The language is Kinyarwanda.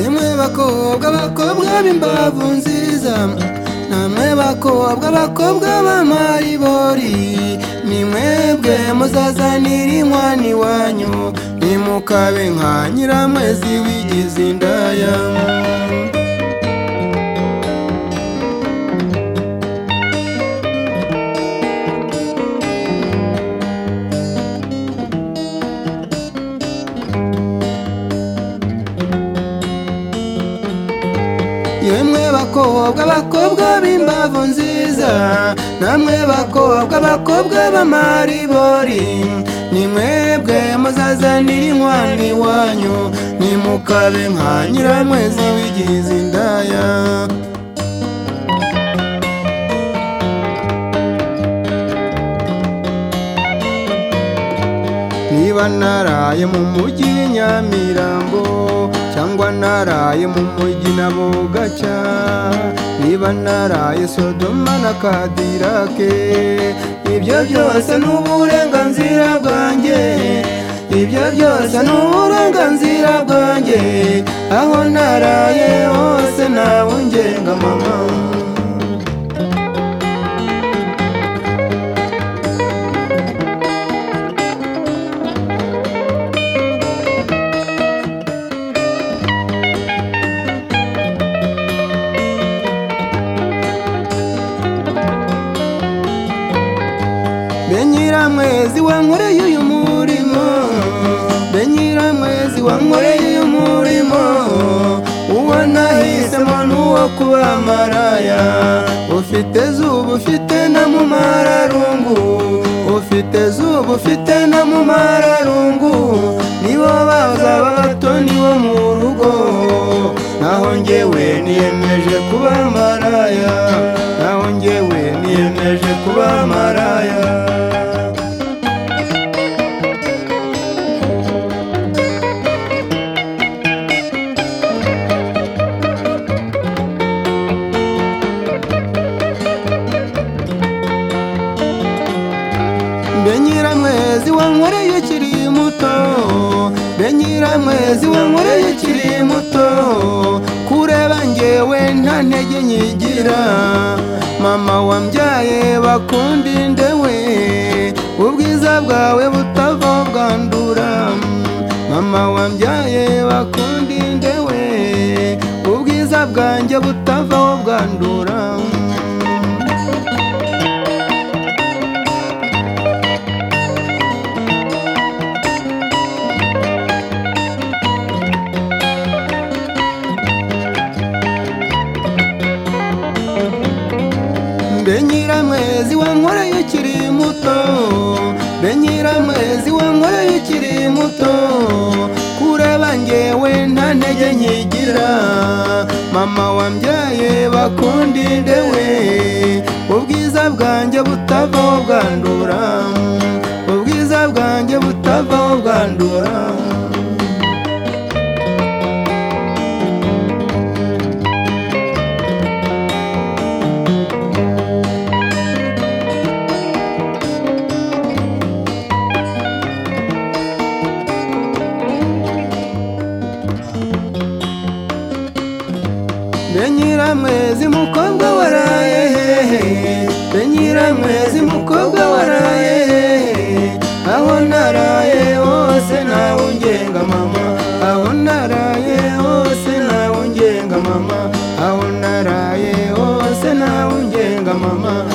yemwe bakobwa bakobwa b'imbavu nziza namwe bakobwa bakobwa b'amaribori ni mwebwe muzazanira inkwano iwanyu nimukabe nka nyiramwezi wigize indaya yemwe bakobwa bakobwa b'imbavu nziza namwe bakobwa bakobwa b'amaribori ni mwebwe muzazanira inkwano iwanyu nimukabe nka nyiramwezi wigize indaya niba naraye mu mujyi nyamirambo cyangwa naraye mu mujyi na bugaca niba naraye sodoma na kadirake ibyo byose ni uburenganzira bwanjye ibyo byose ni uburenganzira bwanjye aho naraye hose ntawungenga mama benyiramwezi wankoreye uyu murimo benyiramwezi wankoreye uyu murimo uwo nahisemo n'uwo kuba maraya ufite zuba ufite na mumararungu ufite zuba ufite na mumararungu nibo bazaba bato nibo mu rugo naho njyewe niyemeje kuba maraya naho njyewe niyemeje kuba maraya mbe nyiramwezi wankoreye ukiri muto mbe nyiramwezi wankoreye ukiri muto kureba ngewe nta ntege nyigira mama wambyaye bakunda indewe ubwiza bwawe butava bwandura mama wambyaye bakunda indewe ubwiza bwanjye butava bwandura mbe nyiramwezi wankoreye ukiri muto mbe nyiramwezi wankoreye ukiri muto kureba ngewe nta ntege nkigira mama wambyaye bakunda indewe ubwiza bwanjye butavaho bwandura ubwiza bwanjye butavaho bwandura mbe nyiramwezi mukobwa waraye hehe mbe nyiramwezi mukobwa waraye hehe aho naraye hose ntawungenga mama aho naraye hose ntawungenga mama aho naraye hose ntawungenga mama